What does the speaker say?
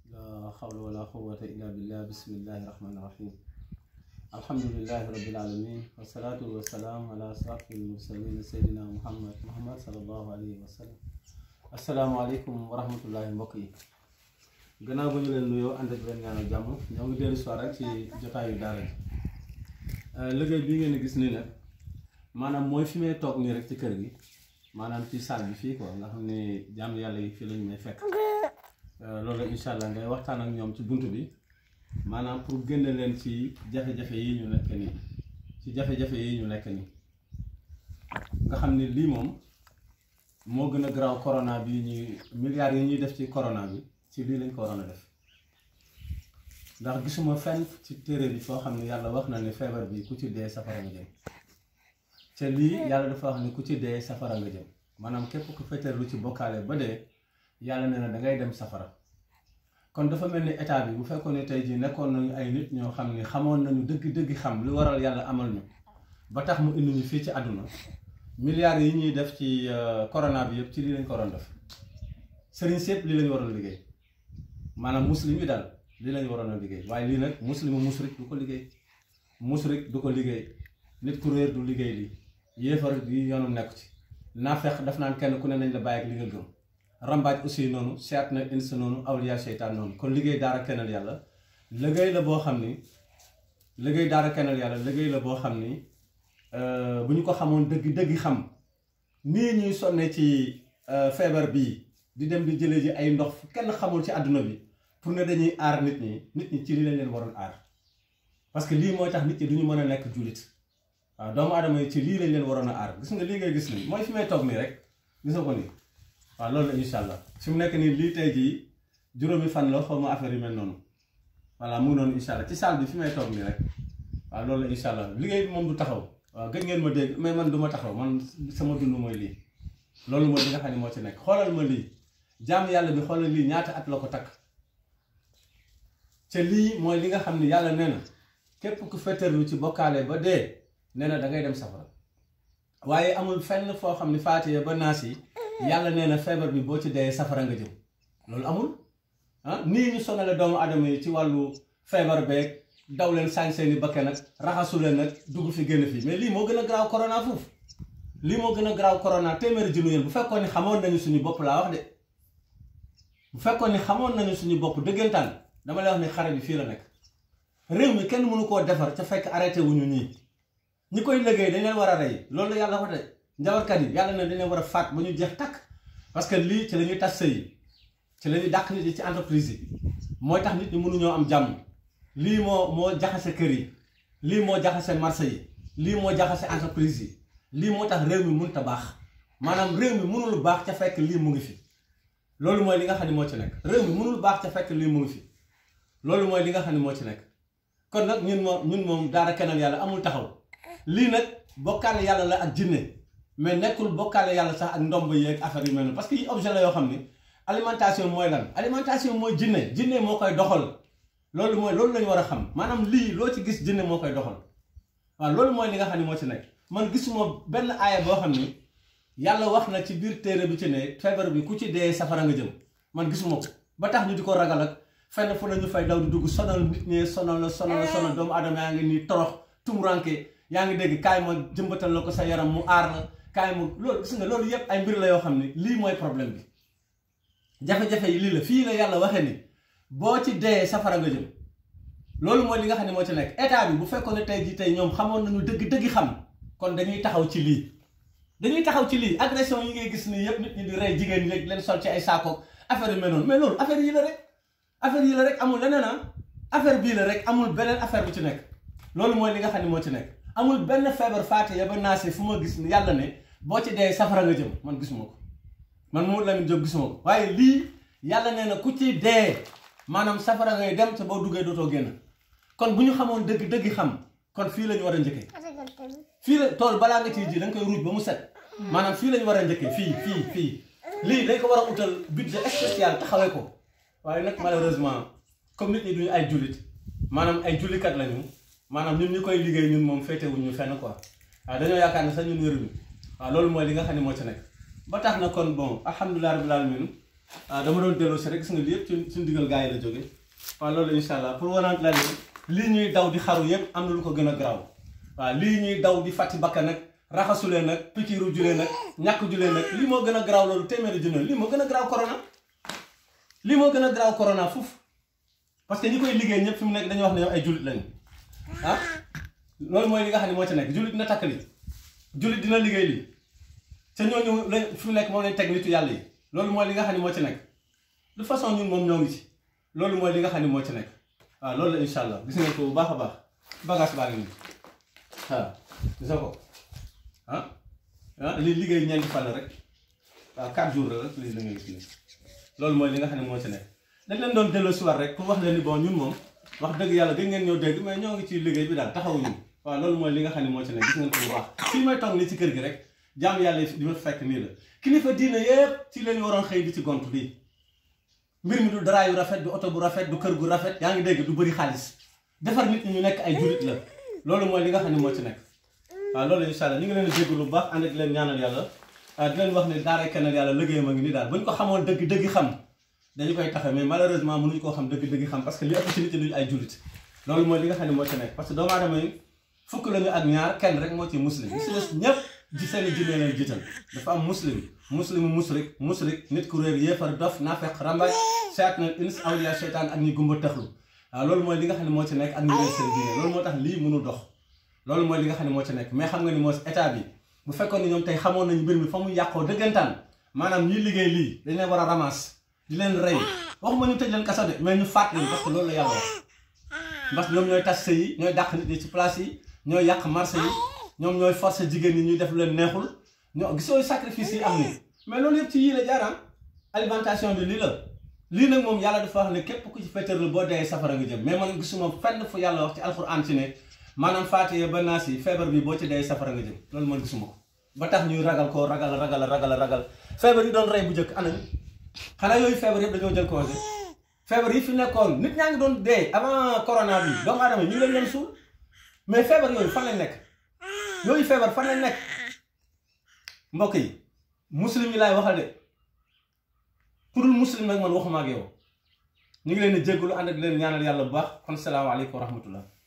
لا حول ولا قوة إلا بالله بسم الله الرحمن الرحيم الحمد لله رب العالمين والصلاة والسلام على أشرف المرسلين سيدنا محمد محمد صلى الله عليه وسلم السلام عليكم ورحمة الله mbokk yi gannaaw ba ñu leen nuyoo ànd ak leen ñaanal jàmm ñoo ngi dellu soir rek ci jotaayu daara ji liggéey bi ngeen gis nii nag maanaam mooy fi may toog nii rek ci kër gi maanaam ci salle bi fii quoi nga xam ne jàmm yàlla yi fii lañu may fekk loolu incha allah ngay waxtaan ak ñoom ci bunt bi maanaam pour génne leen ci jafe-jafe yi ñu nekk nii ci jafe-jafe yi ñu nekk nii nga xam ne lii moom moo gën a garaaw corona bi ñuy milliards yi ñuy def ci corona bi ci lii lañ ko waroon a def ndax gisuma fenn ci téere bi foo xam ne yàlla wax na ne feebar bi ku ci dee safara nga jëm te lii yàlla dafa wax ne ku ci dee safara nga jëm maanaam képp ku feteer lu ci bokkaale ba dee yàlla nee na da ngay dem safara kon dafa mel ni état bi bu fekkoon ne tey jii nekkoon nañu ay nit ñoo xam ne xamoon nañu dëgg-dëgg xam lu waral yàlla amal ñu ba tax mu indi ñu fii ci àdduna milliards yi ñuy def ci corona bi yëpp ci lii lañ ko waroon def sëriñ sépp lii lañu waroon liggéey maanaam muslim yi daal lii lañu waroon a liggéey waaye lii nag muslimu musrik du ko liggéey musrik du ko liggéey nit ku réer du liggéey lii yéefar yi yoonum nekku ci naafeq daf naan kenn ku ne nañ la bàyyi ak li nga gëm rambaaj aussi noonu seet na ins noonu awliya seytaan noonu kon liggéey daara kennal yàlla liggéey la boo xam ni liggéey daara kennal yàlla liggéey la boo xam ni bu ñu ko xamoon dëgg dëgg xam nii ñuy sonne ci feebar bii di dem di jëlee ji ay ndox kenn xamul ci àdduna bi pour ne dañuy aar nit ñi nit ñi ci li lañ leen waroon aar parce que lii mooy tax nit ñi du ñu mën a nekk jullit waaw doomu aadama yi ci lii lañ leen waroon a aar gis nga lii ngay gis nii mooy fi may toog nii rek gis nga ko nii waaw loolu la incha allah fi mu nekk nii lii tey jii juróomi fan la xaw ma affaire yu mel noonu voilà mu ngi noonu incha allah ci salle bi fi may toog nii rek waaw loolu la incha allah liggéey bi moom du taxaw waaw gëj ngeen ma dégg mais man du ma taxaw man sama dund mooy lii loolu mooy li nga xam ne moo ci nekk xoolal ma lii jaam yàlla bi xoolal lii ñaata at la ko takk te lii mooy li nga xam ne yàlla nee na képp ku fetterlu ci bokkaale ba dee nee na da ngay dem safara waaye amul fenn foo xam ne faatiya ba naas yi yàlla nee na feebar bi boo ci dee safara nga jëm loolu amul ah nii ñu sonale doomu adama yi ci wàllu feebar beeg daw leen sañ seeni bakke nag raxasu leen nag dugg fi génn fii mais lii moo gën a garaaw corona foofu lii moo gën a garaaw corona téeméeri junni yéen bu fekkoon ni xamoon nañu suñu bopp laa wax de bu fekkoon ni xamoon nañu suñu bopp dëggantaan dama lay wax ni xare bi fii la nekk réew mi kenn mënu koo defar ca fekk arrêté wuñu ñii ñi koy liggéey dañ leen war a rey loolu yàlla wax de njabarkat yi yàlla na dañ leen war a faat ba ñu jeex takk parce que lii ci la ñuy tas sëy yi ci la ñuy dàq nit yi ci entreprise yi mooy tax nit ñi mënuñoo am jàmm lii moo moo jaxase kër yi lii moo jaxase marché yi lii moo jaxase entreprise yi lii moo tax réew mi mënut a baax maanaam réew mi mënul baax ca fekk lii mu ngi fi loolu mooy li nga xam ne moo ci nekk réew mi mënul baax ca fekk lii mu ngi fi loolu mooy li nga xam ne moo ci nekk kon nag ñun moom ñun moom daara kennal yàlla amul taxaw lii nag bokkaale yàlla la ak jinne mais nekkul bokkaale yàlla sax ak ndomb yeeg affaire yu mel noonu parce que yi objet la yoo xam ni alimentation mooy lan alimentation mooy jinne jinne moo koy doxal loolu mooy loolu lañu war a xam maanaam lii loo ci gis jinne moo koy doxal waaw loolu mooy li nga xam ne moo ci nekk man gisuma benn aaya boo xam ni yàlla wax na ci biir téere bi ci ne feebar bi ku ci dee safara nga jëm man gisuma ko ba tax ñu di ko ragal ak fenn fu nañu fay daw di dugg sonal nit ñi sonal la sonal la sonal doomu adama yaa ngi nii torox tumuranke yaa ngi dégg kaay ma jëmbatal la ko sa yaram mu aar la kaay ma loolu gis nga loolu yépp ay mbir la yoo xam ne lii mooy problème bi jafe-jafe yi lii la fii la yàlla waxee ni boo ci dee safara nga jëm loolu mooy li nga xam ne moo ci nekk état bi bu fekkoon ne tey jii tey ñoom xamoon nañu dëgg dëgg xam kon dañuy taxaw ci lii dañuy taxaw ci lii agression yi ngay gis nii yépp nit ñi di rey jigéen ñi leen sol ci ay saakoog affaire yu mel noonu mais loolu affaire yi la rek affaire yi la rek amul leneen ah affaire bii la rek amul beneen affaire bu ci nekk loolu mooy li nga xam ne moo ci nekk amul benn feebar faate ya ba naase fu ma gis ni yàlla ne boo ci dee safara nga jëm man gisuma ko man Mamadou Lamine Diop gisuma ko waaye lii yàlla nee na ku ci dee maanaam safara ngay dem te boo duggee dootoo génn kon bu ñu xamoon dëgg dëgg xam kon fii la ñu war a njëkkee fii la tool balaa nga ciy ji da nga koy ruuj ba mu set maanaam fii la ñu war a njëkkee fii fii fii lii dañ ko war a utal budget spécial taxawee ko waaye nag malheureusement comme nit ñi duñu ay jullit maanaam ay jullikat lañu maanaam ñun ñu koy liggéey ñun moom féetewuñ ñu fenn quoi waaw dañoo yaakaar ne sax ñun wéruñu waaw loolu mooy li nga xam ne moo ci nekk ba tax na kon bon alhamdulilah rabbil alamin waaw dama doon delloo si rek gis nga lii yëpp ci suñu digal gars yi la jóge waaw loolu incha allah pour wanant la ni lii ñuy daw di xaru yëpp am na lu ko gën a garaaw waaw lii ñuy daw di fàtti bakka nag raxasulee nag pikiiru julee nag ñàkk julee nag lii moo gën a garaaw loolu téeméeri junne lii moo gën a garaaw corona lii moo gën a garaaw corona foofu parce que ñi koy liggéey ñëpp fi mu nekk dañuy wax ne yow ay jullit lañu ah loolu mooy li nga xam ne moo ci nekk jullit dina takk li jullit dina liggéey lii te ñooñu lañ fi mu nekk moom lañ teg nitu yàlla yi loolu mooy li nga xam ne moo ci nekk de façon ñun moom ñoo ngi ci loolu mooy li nga xam ne moo ci nekk waaw loolu la incha allah gis ngeen ko bu baax a baax bagage baa ngi nii waaw gis nga ko ah ah lii liggéey ñeenti fan la rek waaw 4 jours la rek lii la nga gis nii loolu mooy li nga xam ne moo ci nekk dañ leen doon delloo si war rek pour wax leen ni bon ñun moom wax dëgg yàlla gën ngeen ñoo dégg mais ñoo ngi ci liggéey bi daal taxawuñu waaw loolu mooy li nga xam ne moo ci nekk gis ngeen ko bu baax fii may toog nii ci kër gi rek jaam yàlla di ma fekk nii la kilifa diine yépp ci leen waroon xëy di ci gont bii mbir mi du dara yu rafet du oto bu rafet du kër gu rafet yaa ngi dégg du bëri xaalis defar nit ñi ñu nekk ay julit la loolu mooy li nga xam ne moo ci nekk waaw loolu incha allah ñu ngi leen di dégg lu baax ànd ak leen ñaanal yàlla di leen wax ne daaray kennal yàlla liggéeyam a ngi nii daal bu ñu ko xamoon dëgg dëgg xam dañu koy taxe mais malheureusement mënuñu koo xam dëgg dëgg xam parce que li ëpp ci nit ñi duñu ay julit loolu mooy li nga xam ne moo ci nekk parce que doomu aadama yi fukk lañu ak ñaar kenn rek moo ci muslim yi si des ñëpp ji seeni jinne leen jiital dafa am muslim muslimu musrik musrik nit ku réer yéefar dof naafeq rambaaj seet na ins awliya seytaan ak ñi gumba taxlu waaw loolu mooy li nga xam ne moo ci nekk ak ñu réer seen diine loolu moo tax lii mënu dox loolu mooy li nga xam ne moo ci nekk mais xam nga ni moo état bi bu fekkoon ni ñoom tey xamoon nañu mbir mi fa mu yàqoo dëggantaan maanaam ñi liggéey lii dañ leen war a ramas di leen rey waxuma ñu tëj leen kaso de mais ñu faat leen parce que loolu la yàlla wax parce que ñoom ñooy tas sëy yi ñooy dàq nit ñi ci place yi ñooy yàq marché yi ñoom ñooy forcer jigéen ñi ñuy def leen neexul ñoo gisoo sacrifice yi am ni mais loolu yëpp ci yii la jaaraan alimentation bi lii la lii nag moom yàlla dafa wax ne képp ku ci féeteerlu boo dee safara nga jëm mais man gisuma fenn fu yàlla wax ci alxuraan ci ne maanaam faatiye ba naas yi feebar bi boo ci dee safara nga jëm loolu man gisuma ko ba tax ñuy ragal koo ragal ragal ragal ragal feebar yi doon rey bu njëkk ana xanaa yooyu feebar yëpp dañoo jël congé feebar yi fi nekkoon nit ñaa ngi doon dee avant corona bi doomu aadama ñu ngi leen leen suul mais feebar yooyu fan lañ nekk yooyu feebar fan lañ nekk mbokk yi muslim yi laay waxal de pour muslim nag man waxuma ak yow ñu ngi leen di jéggalu ànd ak leen ñaanal yàlla bu baax kon salaamaaleykum wa rahmatullah